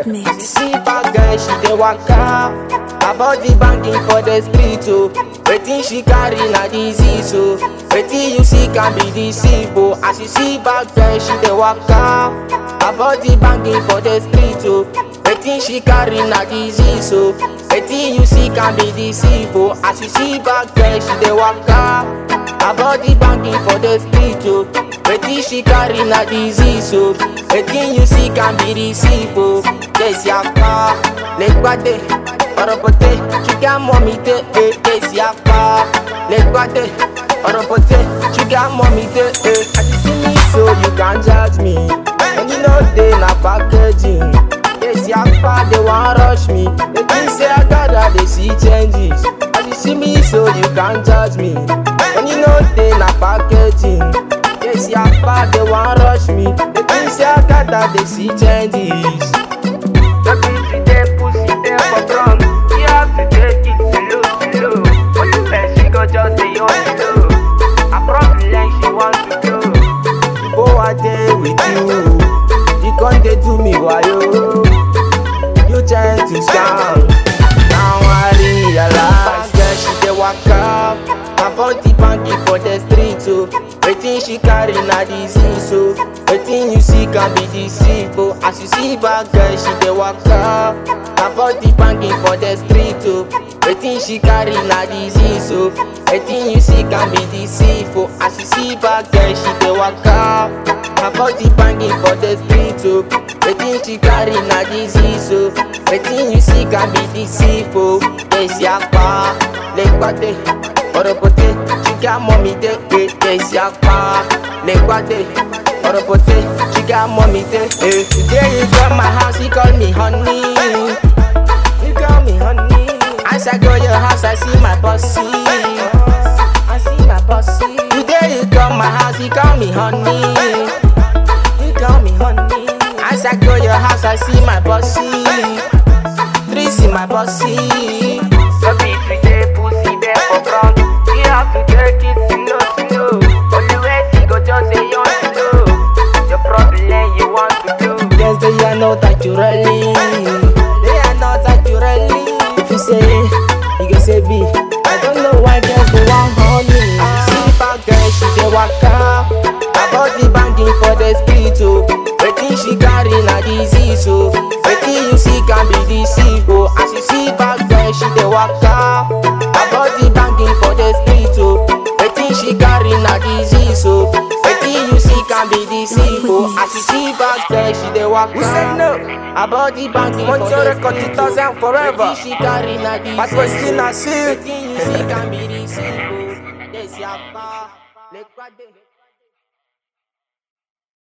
Wicked You mix. see bad girl, she dey waka. Her body banging for the street, oh. Wetin she carry na disease, oh. Wetin you see can be deceive, oh. As you see bad girl, she dey waka. Her body banging for the street, oh. Wetin she carry na disease, oh. Wetin you see can be deceive, oh. As you see bad girl, she dey waka. Her body banging for the street, oh. Wetin she carry na disease, oh. Wetin you see can be deceive, oh. Yes, yapa, legbade, oropote, sugar mommy te, eh. Yes, yapa, legbade, oropote, sugar mommy te, eh. As you see me, so you can judge me. And you know they na packaging. Yes, yapa, they want rush me. They think say I gotta they see changes. As you see me, so you can judge me. And you know they na packaging. Yes, yapa, they want rush me. They think say I gotta they see changes. The bitch they pussy they for front. You have to take it slow, slow. But the best she go just stay on slow. I probably like she want to go. Go out there with you. You can't they do me why you? You trying to scam. Now I realize that she dey waka. Her body banging for the street, oh. Wetin she carry na disease, oh. Wetin you see can be deceived, oh. As you see bad girl, she dey waka. Her body banging for the street, oh. Wetin she carry na disease, oh. Wetin you see can be deceived, oh. As you see bad girl, she dey waka. Her body banging for the street, oh. Wetin she carry na disease, oh. Wetin you see can be deceived, oh. Yes, yapa, legbate, oropote, sugar mommy de, eh. Yes, yapa, legbate, oropote, sugar mommy de, eh. Today you come my house, you call me honey. You call me honey. As I go your house, I see my bossy. I see my bossy. Today you come my house, you call me honey. You call me honey. As I go your house, I see my bossy. Three see my bossy. So be today pussy there for ground. You have to take it slow, slow. Only way she go just say you want to know. Your problem you want to do. Yes, they are not that you really. They are not that you really. If you say A, you can say B. I don't know why girls go want honey. See bad girl, she dey waka. Her body banging for the street, oh. Wetin she carry na disease, oh. Wetin you see can be deceived, oh. As you see bad girl, she dey waka. Her body banging for the street, oh. Wetin she carry na disease, oh. Wetin you see can be deceived, oh. As you see bad girl, she dey waka. We said no. Her body banging for Montreal the record street, 2000 oh. forever. Wetin she carry na disease, But we still not oh. see it. Wetin you see can be deceived, oh. Yes, yapa. Lekwade.